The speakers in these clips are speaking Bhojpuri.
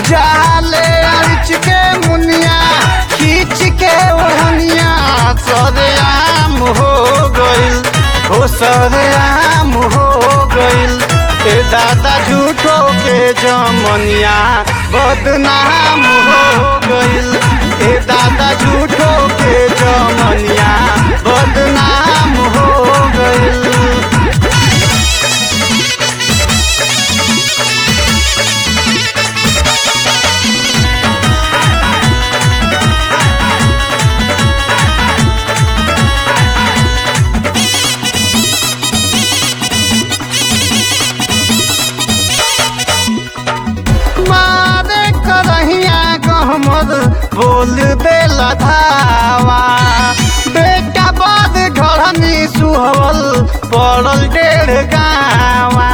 जाले अरिच के मुनिया खींच के ओढ़निया सरेआम हो गइल हो सरेआम हो गइल ए दादा झूठो के जमनिया बदनाम हो गइल ए दादा झूठो के जमनिया बदनाम हो गइल मारे करहिया गहमद बोल देला धावा बेटा बाद घरनी सुहवल पड़ल डेढ़ गावा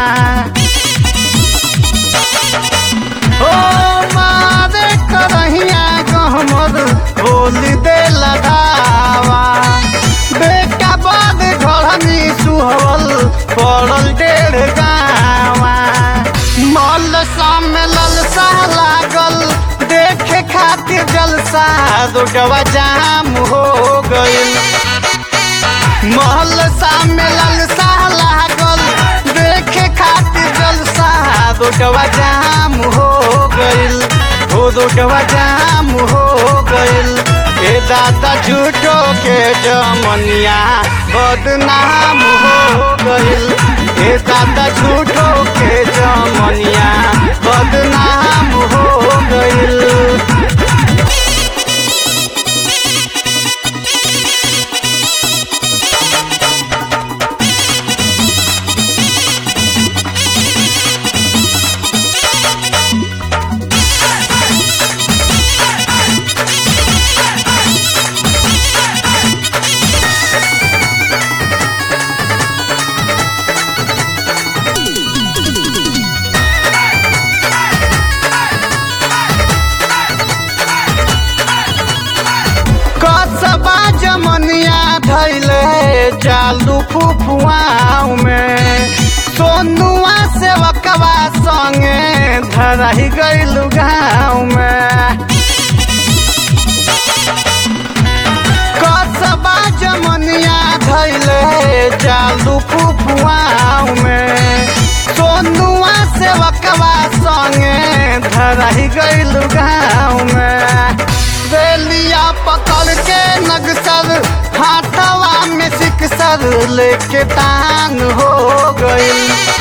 ओ मारे करहिया गहमद बोल देला धावा बेटा बाद घरनी सुहवल पड़ल डेढ़ गावा मल में ललसा लागल देखे खातिर जलसा रोडवा जाम हो गइल महल में ललसा लागल देखे खातिर जलसा रोडवा जाम हो गइल हो रोडवा जाम हो गइल ए दादा झूठो के जमनिया बदनाम हो गइल ए दादा झूठो के जमनिया बदनाम हो गइल कसबा जमनिया धैले चालू फुफुआव में सोनुआ से वकवा संगे धरही गइल गाँव में कसबा जमनिया धैले चालू फुफुआव में सोनुआ से वकवा संगे धरही गइल गाँव में बेलिया पकड़ के नगसर हाथवा में सिकसर लेके तान हो गई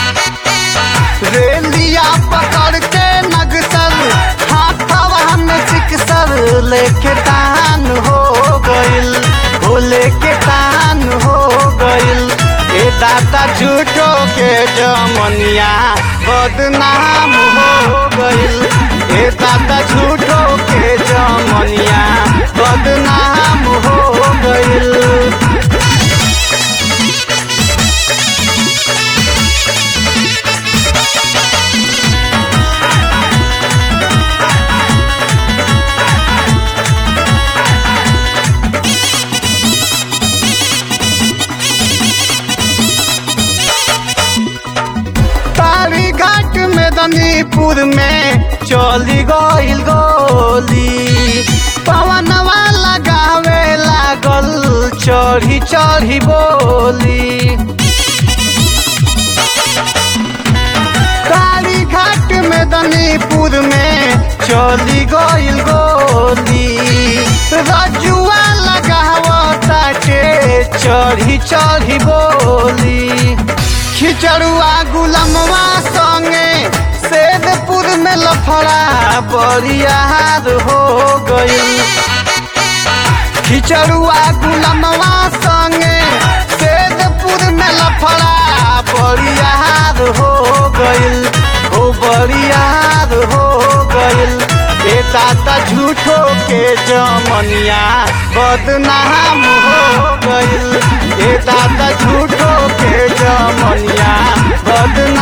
रेलिया पकड़ के नगसर हाथवा में सिकसर लेके तान हो गइल हो लेके तान हो गइल ए दादा झूठो के जमनिया बदनाम हो गइल ए दादा झूठो के जमनिया बदनाम हो गइल तारी घाट में दनीपुर में चली गइल गोली पवनवा लगावे लागल चढ़ी चढ़ी बोली तारी घाट में दनीपुर में चली गइल गोली रजुआ लगावता के चढ़ी चढ़ी बोली खिचड़ुआ गुलमवा संगे सेदपुर में लफड़ा बरियार हो गई खिचड़ुआ गुलमवा संगे सेदपुर में लफड़ा बरियार हो गइल हो बरियार हो गइल ए दादा झूठो के जमनिया बदनाम हो गइल ए दादा झूठो के जमनिया बदनाम